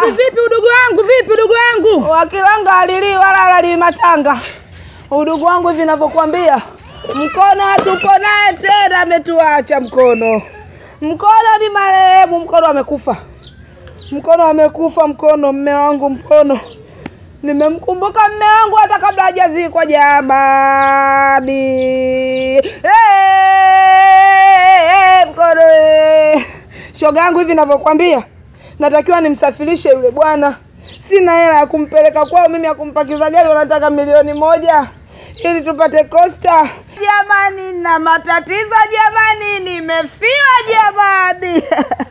vipi udugu wangu? Vipi udugu wangu? Wakilanga alili wala alali matanga. Udugu wangu hivi ninavyokuambia, mkono hatuko naye tena, ametuacha mkono. Mkono ni marehemu, mkono amekufa, mkono amekufa, mkono mme wangu, mkono nimemkumbuka mme wangu hata kabla hajazikwa jamani. Hey, mkono eh. shoga yangu hivi ninavyokuambia, natakiwa nimsafirishe yule bwana sina hela ya kumpeleka kwao, mimi ya kumpakiza gari wanataka milioni moja ili tupate kosta. Jamani, na matatizo jamani, nimefiwa jamani.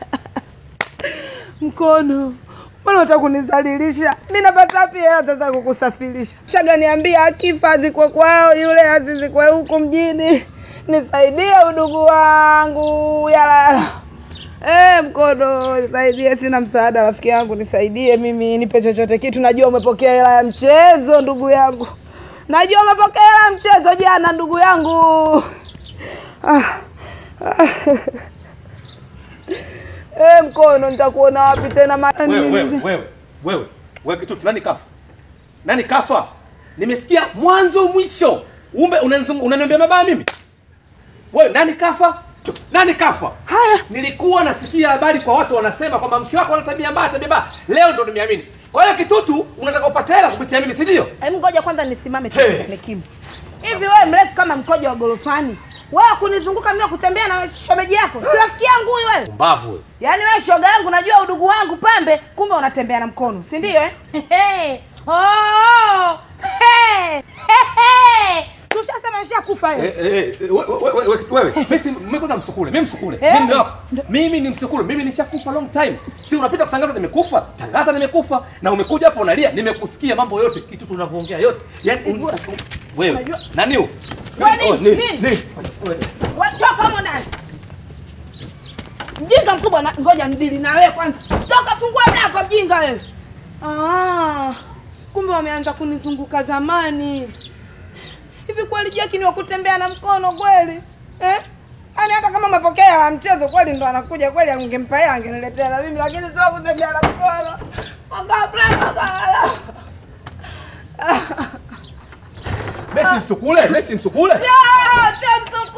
Mkono, mbona unataka kunizalilisha? Mi napata wapi hela sasa kukusafirisha? Shaga niambia, akifa azikwe kwao, yule azizikwe huku mjini. Nisaidie udugu wangu, yalala Eh, mkono nisaidie, sina msaada rafiki yangu, nisaidie mimi, nipe chochote kitu. Najua umepokea hela ya mchezo ndugu yangu, najua umepokea hela ya mchezo jana ndugu yangu. Ah, ah. Eh, mkono nitakuona wapi tena? ma- Wewe wewe nini- wewe wewe wewe kitutu, nani kafa? Nani kafa? Nimesikia mwanzo mwisho. Umbe unanizungu- unaniambia mabaya mimi? Wewe nani kafa? Nani kafa? Haya, Nilikuwa nasikia habari kwa watu wanasema kwamba mke wako ana tabia mbaya, tabia mbaya. Leo ndo nimeamini. Kwa hiyo kitutu, unataka upate hela kupitia mimi, si ndio? hebu ngoja kwanza nisimame tu Hey. nikimu. Hivi wewe mrefu kama mkojo wa gorofani, wewe kunizunguka mimi kutembea na shomeji yako, si rafiki yangu huyu wewe? Mbavu wewe. Yaani wewe shoga yangu, najua udugu wangu pambe, kumbe unatembea na mkono, si ndio eh? Hey. Oh. Hey. Hey. Hey. Tushasema ushakufa Eh, wewe. eh, eh, we- we- we- we- wewe mimi si mimi kwanza msukule mimi msukule Eh. mimi hapa mimi ni msukule mimi nishakufa long time si unapita kutangaza nimekufa tangaza nimekufa na umekuja hapo unalia nimekusikia mambo yote kitu tunavyoongea yote yani unisa wewe Unajua- nani huyo Wewe nini? Oh, nini? Nini? Nini? Wewe. Wewe toka humo ndani. Mjinga mkubwa na ngoja mdili na wewe kwanza. Toka fungua mlango mjinga wewe. Ah, kumbe wameanza kunizunguka zamani. Hivi kweli Jackie ni wa kutembea na mkono kweli? Eh? Yaani hata kama mapokea la mchezo kweli ndo anakuja kweli angempa hela angeniletea na mimi lakini sio kutembea na mkono. Wakabla wakala. Messi msukule Messi msukule Ah, sio